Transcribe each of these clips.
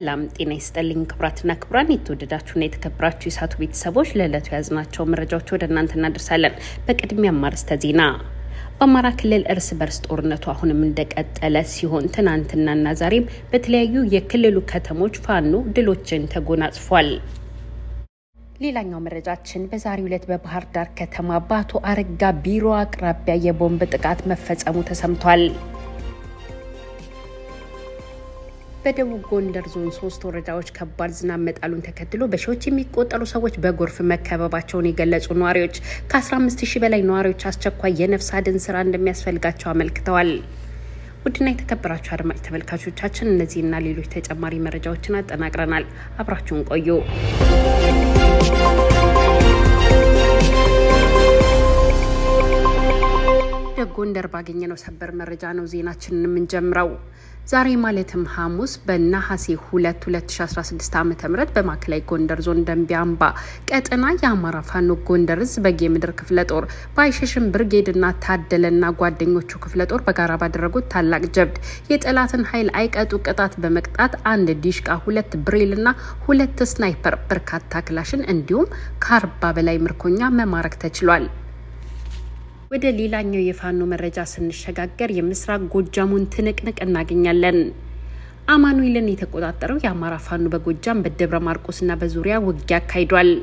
ሰላም ጤና ይስጥልኝ ክቡራትና ክቡራን የተወደዳችሁና የተከበራችሁ የሳቱ ቤተሰቦች ለዕለቱ የያዝናቸው መረጃዎች ወደ እናንተ እናደርሳለን። በቅድሚያ አርዕስተ ዜና። በአማራ ክልል እርስ በርስ ጦርነቱ አሁንም እንደቀጠለ ሲሆን ትናንትናና ዛሬም በተለያዩ የክልሉ ከተሞች ፋኖ ድሎችን ተጎናጽፏል። ሌላኛው መረጃችን በዛሬው ዕለት በባህር ዳር ከተማ በአቶ አረጋ ቢሮ አቅራቢያ የቦምብ ጥቃት መፈጸሙ ተሰምቷል። በደቡብ ጎንደር ዞን ሶስት ወረዳዎች ከባድ ዝናብ መጣሉን ተከትሎ በሺዎች የሚቆጠሩ ሰዎች በጎርፍ መከበባቸውን የገለጹ ነዋሪዎች ከ15 ሺህ በላይ ነዋሪዎች አስቸኳይ የነፍስ አድን ስራ እንደሚያስፈልጋቸው አመልክተዋል። ውድና የተከበራችሁ አድማጭ ተመልካቾቻችን እነዚህና ሌሎች ተጨማሪ መረጃዎችን አጠናቅረናል። አብራችሁን ቆዩ። ወደ ጎንደር ባገኘነው ሰበር መረጃ ነው ዜናችንን የምንጀምረው። ዛሬ ማለትም ሐሙስ በነሐሴ 2 2016 ዓ ም በማዕከላዊ ጎንደር ዞን ደንቢያ አምባ ቀጠና የአማራ ፋኖ ጎንደር እዝ በጌ ምድር ክፍለ ጦር በአይሸሽም ብርጌድና ታደለና ጓደኞቹ ክፍለ ጦር በጋራ ባደረጉት ታላቅ ጀብድ የጠላትን ኃይል አይቀጡ ቅጣት በመቅጣት አንድ ዲሽቃ፣ ሁለት ብሬልና ሁለት ስናይፐር፣ በርካታ ክላሽን እንዲሁም ከአርባ በላይ ምርኮኛ መማረክ ተችሏል። ወደ ሌላኛው የፋኖ መረጃ ስንሸጋገር የምስራቅ ጎጃሙን ትንቅንቅ እናገኛለን። አማኑኤልን የተቆጣጠረው የአማራ ፋኖ በጎጃም በደብረ ማርቆስና በዙሪያ ውጊያ አካሂዷል።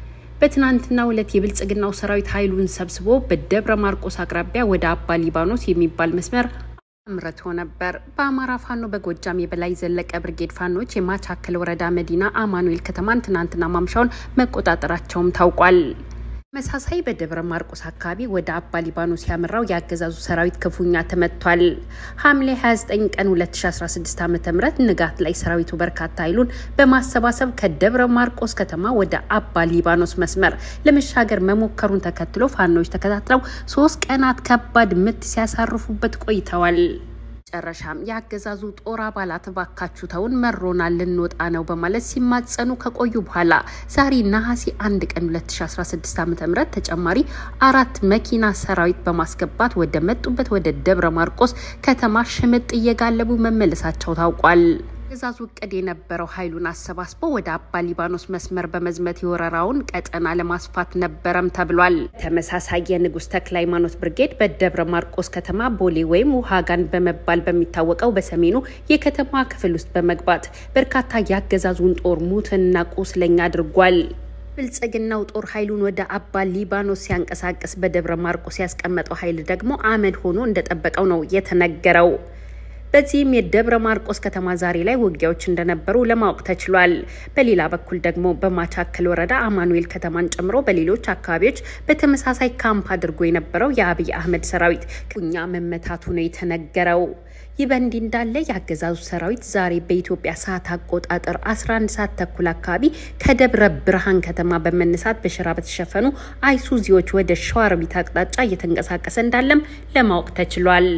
በትናንትናው ዕለት የብልጽግናው ሰራዊት ኃይሉን ሰብስቦ በደብረ ማርቆስ አቅራቢያ ወደ አባ ሊባኖስ የሚባል መስመር አምርቶ ነበር። በአማራ ፋኖ በጎጃም የበላይ ዘለቀ ብርጌድ ፋኖች የማቻከል ወረዳ መዲና አማኑኤል ከተማን ትናንትና ማምሻውን መቆጣጠራቸውም ታውቋል። ተመሳሳይ በደብረ ማርቆስ አካባቢ ወደ አባ ሊባኖስ ያመራው የአገዛዙ ሰራዊት ክፉኛ ተመቷል። ሐምሌ 29 ቀን 2016 ዓ ም ንጋት ላይ ሰራዊቱ በርካታ ኃይሉን በማሰባሰብ ከደብረ ማርቆስ ከተማ ወደ አባ ሊባኖስ መስመር ለመሻገር መሞከሩን ተከትሎ ፋኖች ተከታትለው ሶስት ቀናት ከባድ ምት ሲያሳርፉበት ቆይተዋል። መጨረሻም የአገዛዙ ጦር አባላት ባካችሁ ተውን መሮናል ልንወጣ ነው በማለት ሲማጸኑ ከቆዩ በኋላ ዛሬ ነሐሴ አንድ ቀን 2016 ዓ.ም ተጨማሪ አራት መኪና ሰራዊት በማስገባት ወደ መጡበት ወደ ደብረ ማርቆስ ከተማ ሽምጥ እየጋለቡ መመለሳቸው ታውቋል። አገዛዙ እቅድ የነበረው ኃይሉን አሰባስቦ ወደ አባ ሊባኖስ መስመር በመዝመት የወረራውን ቀጠና ለማስፋት ነበረም ተብሏል። ተመሳሳይ የንጉሥ ተክለ ሃይማኖት ብርጌድ በደብረ ማርቆስ ከተማ ቦሌ ወይም ውሃጋን በመባል በሚታወቀው በሰሜኑ የከተማ ክፍል ውስጥ በመግባት በርካታ የአገዛዙን ጦር ሙትና ቁስለኛ አድርጓል። ብልጽግናው ጦር ኃይሉን ወደ አባ ሊባኖስ ሲያንቀሳቅስ በደብረ ማርቆስ ያስቀመጠው ኃይል ደግሞ አመድ ሆኖ እንደጠበቀው ነው የተነገረው። በዚህም የደብረ ማርቆስ ከተማ ዛሬ ላይ ውጊያዎች እንደነበሩ ለማወቅ ተችሏል። በሌላ በኩል ደግሞ በማቻከል ወረዳ አማኑኤል ከተማን ጨምሮ በሌሎች አካባቢዎች በተመሳሳይ ካምፕ አድርጎ የነበረው የአብይ አህመድ ሰራዊት ክፉኛ መመታቱ ነው የተነገረው። ይህ በእንዲህ እንዳለ የአገዛዙ ሰራዊት ዛሬ በኢትዮጵያ ሰዓት አቆጣጠር 11 ሰዓት ተኩል አካባቢ ከደብረ ብርሃን ከተማ በመነሳት በሸራ በተሸፈኑ አይሱዚዎች ወደ ሸዋሮቢት አቅጣጫ እየተንቀሳቀሰ እንዳለም ለማወቅ ተችሏል።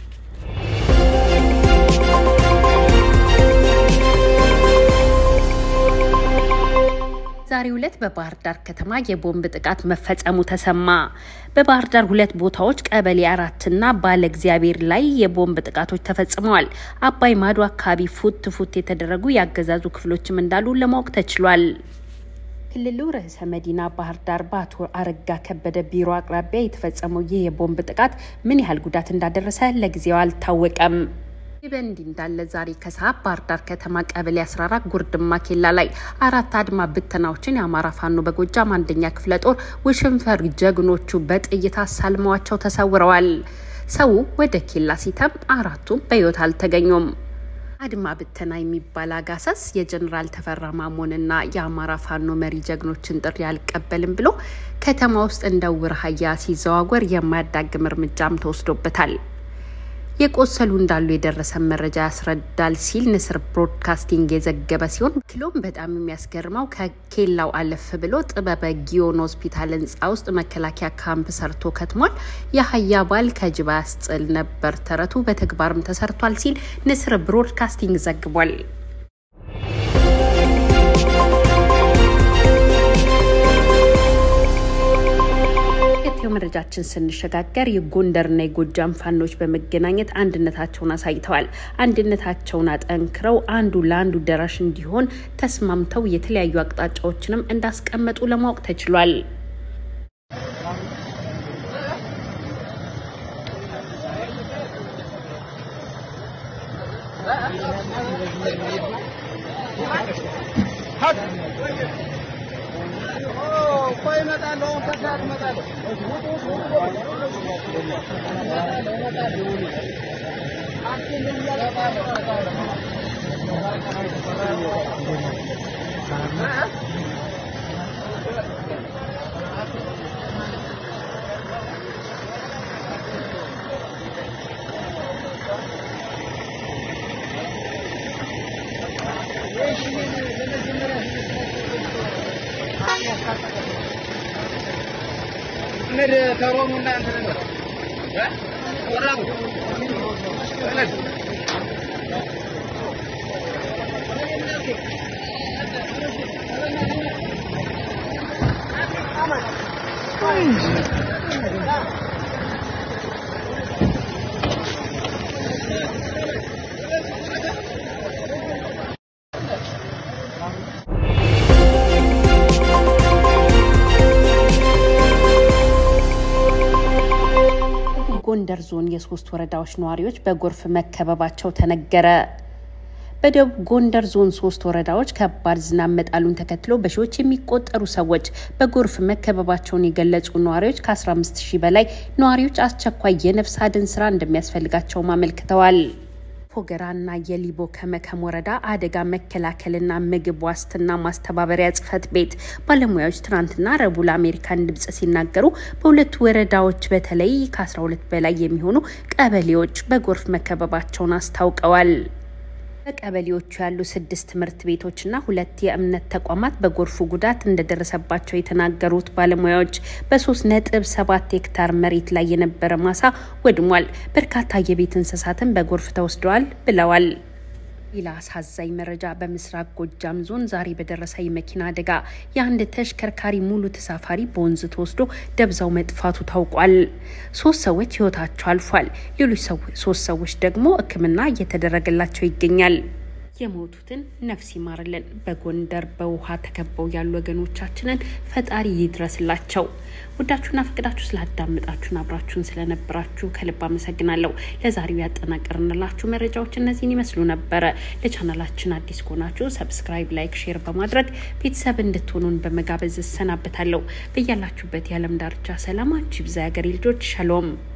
ዛሬው ዕለት በባህር ዳር ከተማ የቦምብ ጥቃት መፈጸሙ ተሰማ። በባህር ዳር ሁለት ቦታዎች ቀበሌ አራትና ባለ እግዚአብሔር ላይ የቦምብ ጥቃቶች ተፈጽመዋል። አባይ ማዶ አካባቢ ፉት ፉት የተደረጉ የአገዛዙ ክፍሎችም እንዳሉ ለማወቅ ተችሏል። ክልሉ ርዕሰ መዲና ባህር ዳር በአቶ አረጋ ከበደ ቢሮ አቅራቢያ የተፈጸመው ይህ የቦምብ ጥቃት ምን ያህል ጉዳት እንዳደረሰ ለጊዜው አልታወቀም። ይህ በእንዲህ እንዳለ ዛሬ ከሰዓት ባህር ዳር ከተማ ቀበሌ 14 ጉርድማ ኬላ ላይ አራት አድማ ብተናዎችን የአማራ ፋኖ በጎጃም አንደኛ ክፍለ ጦር ውሽንፈር ጀግኖቹ በጥይት አሳልመዋቸው ተሰውረዋል። ሰው ወደ ኬላ ሲተም አራቱም በሕይወት አልተገኙም። አድማ ብተና የሚባል አጋሰስ የጀኔራል ተፈራ ማሞንና የአማራ ፋኖ መሪ ጀግኖችን ጥሪ አልቀበልም ብሎ ከተማ ውስጥ እንደ ውር አህያ ሲዘዋወር የማያዳግም እርምጃም ተወስዶበታል። የቆሰሉ እንዳሉ የደረሰን መረጃ ያስረዳል ሲል ንስር ብሮድካስቲንግ የዘገበ ሲሆን ክሎም በጣም የሚያስገርመው ከኬላው አለፍ ብሎ ጥበበ ጊዮን ሆስፒታል ህንፃ ውስጥ መከላከያ ካምፕ ሰርቶ ከትሟል። የአህያ ባል ከጅብ ያስጥል ነበር ተረቱ በተግባርም ተሰርቷል ሲል ንስር ብሮድካስቲንግ ዘግቧል። ተከታዩ መረጃችን ስንሸጋገር የጎንደርና የጎጃም ፋኖች በመገናኘት አንድነታቸውን አሳይተዋል። አንድነታቸውን አጠንክረው አንዱ ለአንዱ ደራሽ እንዲሆን ተስማምተው የተለያዩ አቅጣጫዎችንም እንዳስቀመጡ ለማወቅ ተችሏል። ጎንደር ዞን የሶስት ወረዳዎች ነዋሪዎች በጎርፍ መከበባቸው ተነገረ። በደቡብ ጎንደር ዞን ሶስት ወረዳዎች ከባድ ዝናብ መጣሉን ተከትሎ በሺዎች የሚቆጠሩ ሰዎች በጎርፍ መከበባቸውን የገለጹ ነዋሪዎች ከ15 ሺህ በላይ ነዋሪዎች አስቸኳይ የነፍስ አድን ስራ እንደሚያስፈልጋቸውም አመልክተዋል። ፎገራና የሊቦ ከመከም ወረዳ አደጋ መከላከልና ምግብ ዋስትና ማስተባበሪያ ጽሕፈት ቤት ባለሙያዎች ትናንትና ረቡዕ ለአሜሪካን ድምጽ ሲናገሩ በሁለቱ ወረዳዎች በተለይ ከ12 በላይ የሚሆኑ ቀበሌዎች በጎርፍ መከበባቸውን አስታውቀዋል። በቀበሌዎቹ ያሉ ስድስት ትምህርት ቤቶችና ሁለት የእምነት ተቋማት በጎርፉ ጉዳት እንደደረሰባቸው የተናገሩት ባለሙያዎች በሶስት ነጥብ ሰባት ሄክታር መሬት ላይ የነበረ ማሳ ወድሟል፣ በርካታ የቤት እንስሳትን በጎርፍ ተወስደዋል ብለዋል። ሌላ አሳዛኝ መረጃ በምስራቅ ጎጃም ዞን ዛሬ በደረሰ የመኪና አደጋ የአንድ ተሽከርካሪ ሙሉ ተሳፋሪ በወንዝ ተወስዶ ደብዛው መጥፋቱ ታውቋል። ሶስት ሰዎች ሕይወታቸው አልፏል። ሌሎች ሶስት ሰዎች ደግሞ ሕክምና እየተደረገላቸው ይገኛል። የሞቱትን ነፍስ ይማርልን። በጎንደር በውሃ ተከበው ያሉ ወገኖቻችንን ፈጣሪ ይድረስላቸው። ወዳችሁና ፈቅዳችሁ ስላዳመጣችሁን አብራችሁን ስለነበራችሁ ከልብ አመሰግናለሁ። ለዛሬው ያጠናቀርንላችሁ መረጃዎች እነዚህን ይመስሉ ነበረ። ለቻናላችን አዲስ ከሆናችሁ ሰብስክራይብ፣ ላይክ፣ ሼር በማድረግ ቤተሰብ እንድትሆኑን በመጋበዝ እሰናበታለሁ። በያላችሁበት የዓለም ዳርቻ ሰላማችሁ ይብዛ። የሀገሬ ልጆች ሸሎም